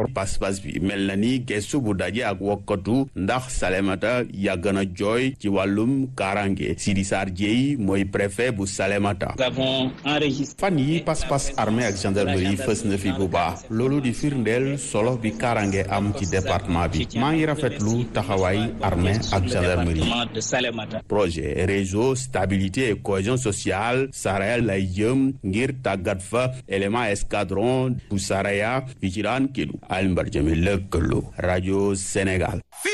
pas-pas bi mel na ni gestu bu daje ak wokkatu ndax Salémata yàgg na jooy ci wàllum kaaraange Sidi Sarr Dieye mooy préfet bu Salémata fan yi pas-pas armée ak gendarmerie fës na fi bu baax loolu di firndeel solo bi kaaraange am ci département bi maa ngi rafetlu taxawaay armée ak gendarmerie projet réseau stabilité et cohésion sociale Saraya lay jëm ngir tàggat fa élément escadron bu Saraya fi ci daan Kédougou Alioune Badara Diémé lëkkaloo rajo Sénégal